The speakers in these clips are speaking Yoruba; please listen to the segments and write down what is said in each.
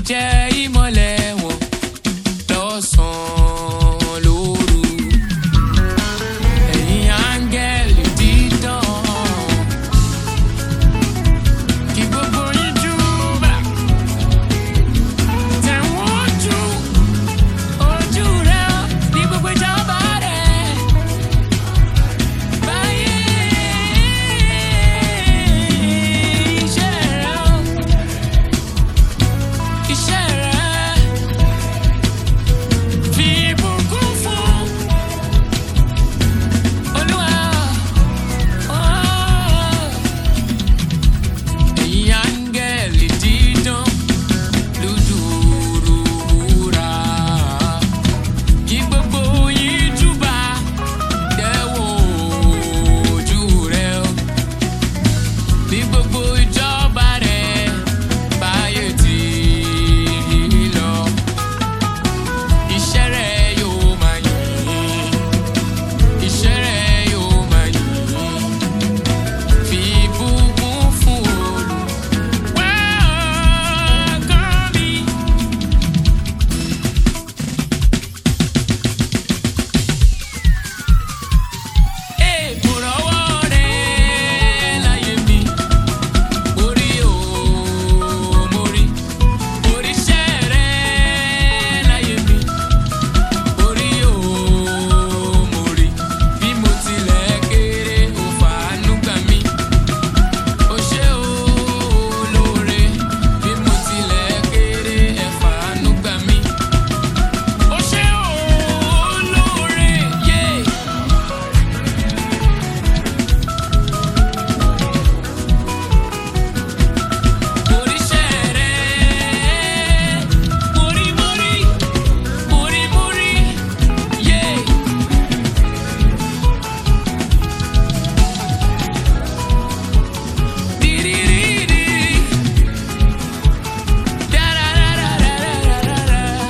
jẹ́ ìmọ̀lẹ̀ wọn lọ́sàn-án lóru. Ẹ̀yin áńgẹ́lì dídán. Kí gbogbo yín júbà. Tẹ̀wọ́n ojú, ojú rẹ̀ ní gbogbo ìjọba rẹ̀. Báyé iṣẹ́ rẹ̀ o. Iṣẹ́ rẹ̀ fi ìbùkún fún Olúwa. Ẹ̀yin áńgẹ́lì dídán lójúrúra. Kí gbogbo yín júbà dẹ́wọ̀ ojú rẹ̀ o. Bí gbogbo ìjọba rẹ̀ báyé ti lọ. Iṣẹ́ rẹ̀ yóò máa yìn. Iṣẹ́ rẹ̀ yóò máa yìn. Fi ìbùkún fún Olúwa. Welcome me. Mo rọ́wọ́ rẹ̀ láyé mi, mo rí o, mo rí, mo rí iṣẹ́ rẹ̀ láyé mi, mo rí o, mo rí, bí mo tilẹ̀ kéré o fàánú gbà mí. O ṣé o lóore, bí mo tilẹ̀ kéré ẹ fàánú gbà mí. O ṣé o lóore, yeah. Oríṣẹ́ rẹ̀, mórí mórí, mórí mórí, yé. Dírírírí, dárárárárárárá.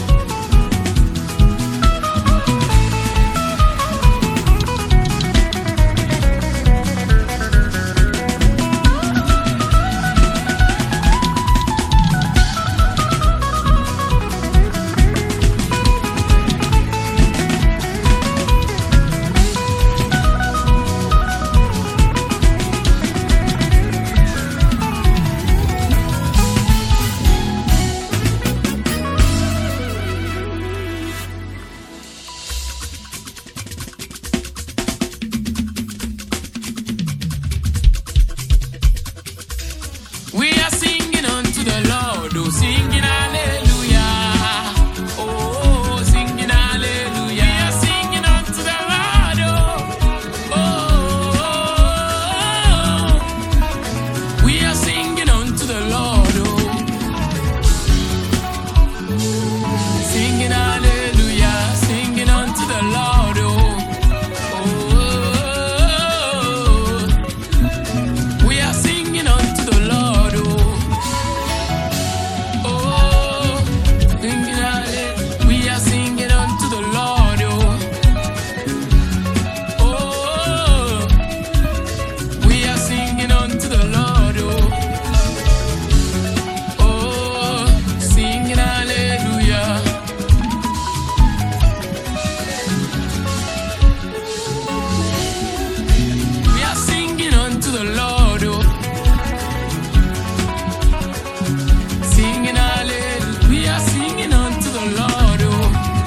We are singing unto the Lord, oh, singing hallelujah. Oh, singing hallelujah. We are singing unto the Lord, oh, oh. We are singing unto the Lord, oh, singing hallelujah, singing unto the Lord, oh, oh. We are singing unto the Lord, oh. Oh, singing hallelujah. We are singing unto the Lord, oh. Oh, we are singing unto the Lord, oh. Oh, singing hallelujah. We are singing unto the Lord, oh. Singing hallelujah. We are singing unto the Lord, oh.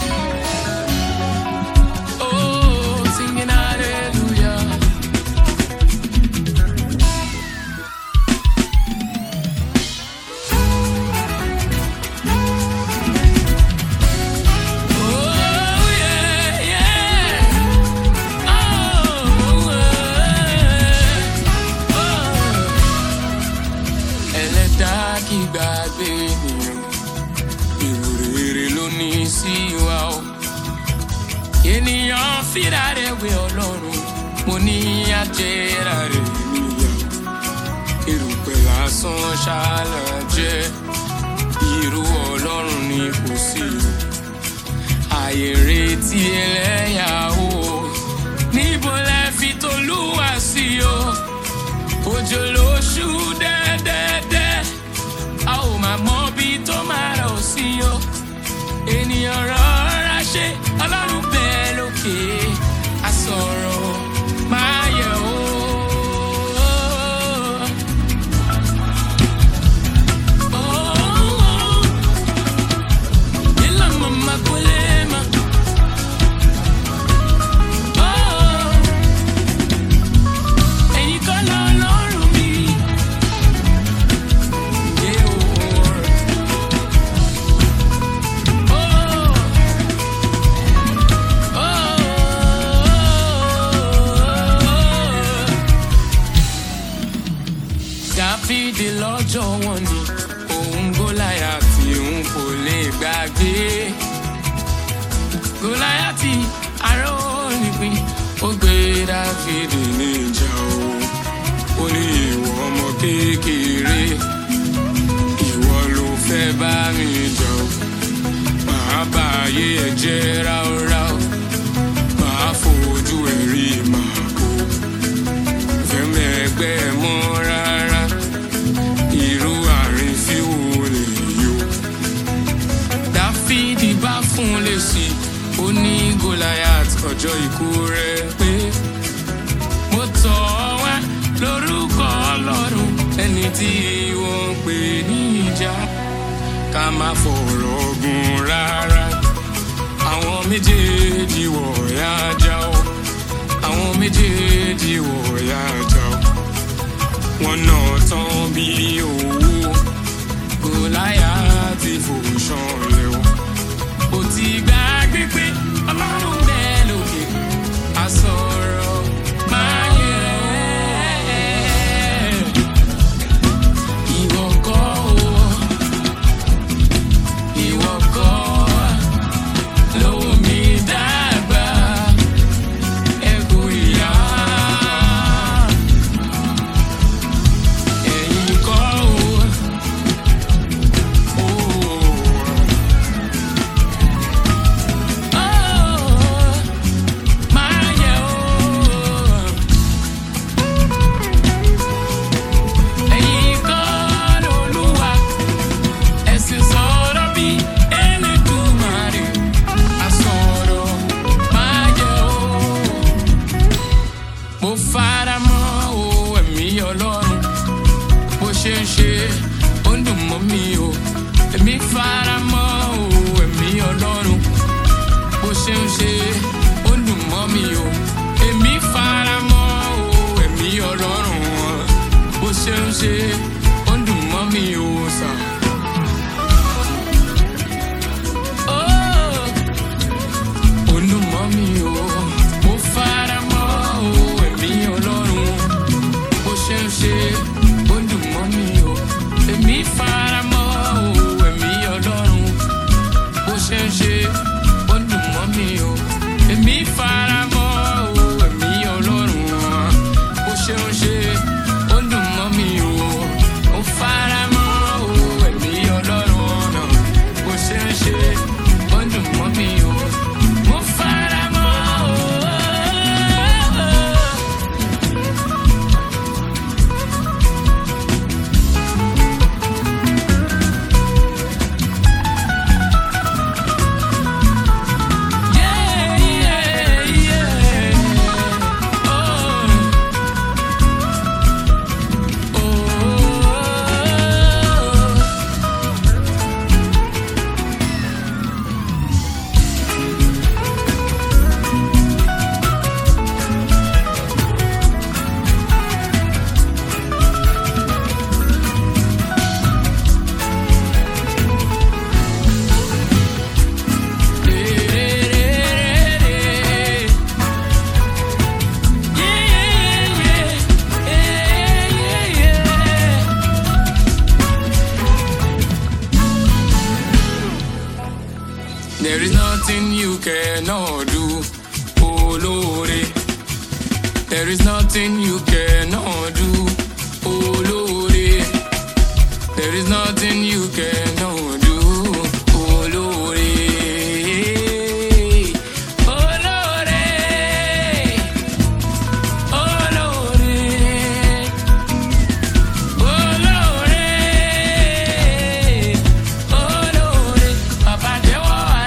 Oh, singing hallelujah. Oh, yeah, yeah. Oh, oh, oh. Ẹlẹ́dàá kì í gbàgbé ènìyàn, èrò rere ló ní sí wa o. Ènìyàn fìdá rẹ̀ wé Ọlọ́run, mo ní àjẹrà rẹ̀ níyà. Erùpẹ̀ lásán ṣáàlà jẹ́, irú Ọlọ́run ni kò sí o. Àyè retí ẹlẹ́yà o, níbo lẹ fi tolúwa sí o? òjò lóṣù dẹ́dẹ́dẹ́ a ò máa mọ bí tó máa ènìyàn rọra ṣe ọlọ́run bẹ́ẹ̀ lókè àsọ̀rọ̀ máa yẹ̀ o. Ila mama kulema. Oh, ẹ̀yin kọ́ lọ́lọ́run mi. Yeah, oh. Oh. Oh. Dáfídì lọ́jọ́ wọn ni òun Gòláyátì òun kò lè gbàgbé. Gòláyátì ará onípín ó gbé Dáfídì níjà o. Ó ní ìwọ ọmọ kékeré ìwọ ló fẹ́ bá mi jà o. Màá bá ayé ẹ jẹ́ ráúráú. Màá fojú ẹ rí màá kó. Fẹ́mẹ̀ẹ́gbẹ́ ẹ mọ́ rárá. Irú àárín sí wo lè yó. Dáfídì bá fún un lésì. Ó ní Goliath ọjọ́ ikú rẹ̀ pé. Mo tọ̀ ọ́ wá lórúkọ Ọlọ́run ẹni tí wọ́n ń pè ní ìjà ká má fọ̀rọ̀ gùn rárá. Àwọn méjèèjì wọ̀ọ́yá já o. Àwọn méjèèjì wọ̀ọ́yá já o. Wọ́n náà tán bí owó. Gòláyátì fò ṣanlẹ̀ o. Ó ti gbàgbé pé Ọlọ́run bẹ́ẹ̀ lókè. Àsọ̀rọ̀ máa yẹ ìwọ kọ́ o. Ìwọ kọ́ lówó mi dàgbà, ẹ̀kú ìyá. Ẹ̀yin kọ́ o. Oh, máa yẹ o. Ẹ̀yin kọ́ lolúwa, ẹ̀sìn sọ̀rọ̀ bí Elédùmarè, àsọ̀rọ̀ máa yẹ o. Mo fara mọ́ o ẹ̀mí Ọlọ́run, bó ṣe ń ṣe ó ń dùn mọ́ mi o. Èmi fara mọ́ o ẹ̀mí Ọlọ́run, bó ṣe ń ṣe ó ń dùn mọ́ mi o. Èmi fara mọ́ o ẹ̀mí Ọlọ́run, bó ṣe ń ṣe ó ń dùn mọ́ mi o sà. Oh ó dùn mọ́ mi o. Mo fara mọ́ o ẹ̀mí Ọlọ́run. Bó ṣe ń ṣe ó dùn mọ́ mi o. Èmi fara mọ́ o ẹ̀mí Ọlọ́run. Bó ṣe ń ṣe ó dùn mọ́ mi o. Èmi fara mọ́ o ẹ̀mí Ọlọ́run. Bó ṣe ń ṣe ó dùn mọ́ mi o. Mo fara mọ́ o ẹ̀mí Ọlọ́run náà. Bó ṣe ń ṣe ó dùn mọ́ mi o. Mo fara mọ́ o. Yeah, yeah, yeah. Oh. Oh. There is nothing you cannot do, oh Lord. There is nothing you cannot do, oh Lord. There is nothing you cannot do, oh Lord. Oh Lord. Oh Lord. Oh Lord. Oh Lord. Papa jẹ́wọ́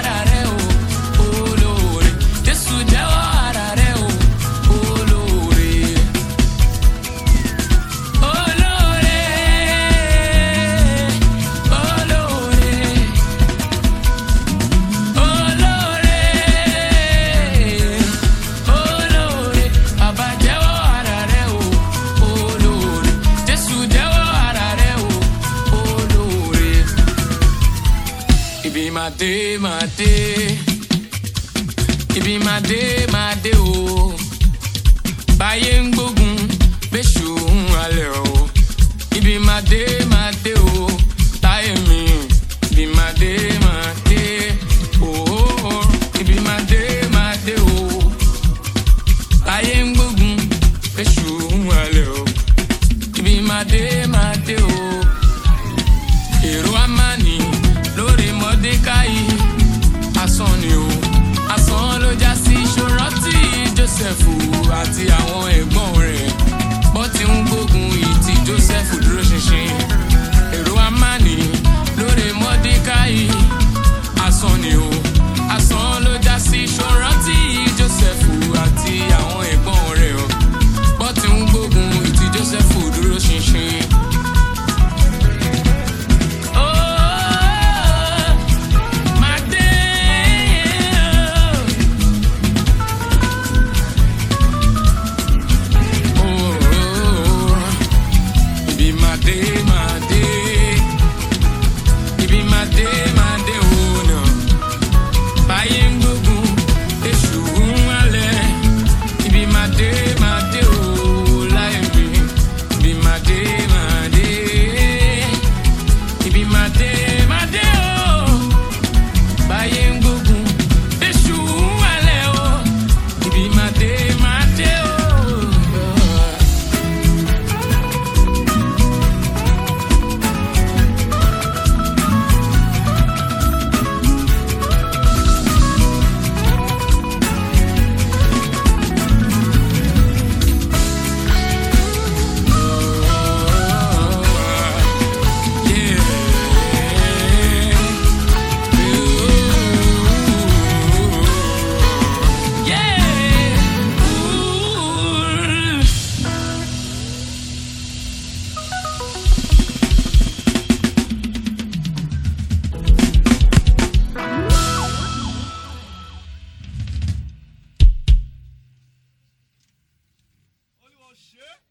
dé máa dé ibi máa dé máa dé o báyé ń gbógun bẹ́ṣù ń halẹ̀ o ibi máa dé máa dé o táyé mi ibi máa dé máa dé o ibi máa dé máa dé o báyé ń gbógun bẹ́ṣù ń halẹ̀ o ibi máa dé máa dé o èrò amáni lórí mọ́dékáì asán ni o asán ló já sí ṣòrántí joseph àti àwọn ẹ̀gbọ́n rẹ̀ bọ́ ti ń gbógun ìtì joseph dúró ṣinṣin èrò amáni lórí mọ́dékáì asán ni o asán ló já sí ṣòrántí joseph àti àwọn ẹ̀gbọ́n rẹ̀ o bọ́ ti ń gbógun ìtì joseph dúró ṣinṣin. Oh, my day. Oh, ibi my day, my day. Ibi my day, my day, oh no. Báyé ń gbógun, èṣù ń halẹ̀. Ibi my day, my day, oh láyé mi. Ibi my day, my day. Ibi máa dé máa dé o. Báyé ń gbógun, èṣù ń wálẹ̀ o. Ibi máa dé máa dé o. Yeah. Olúwa ṣe é.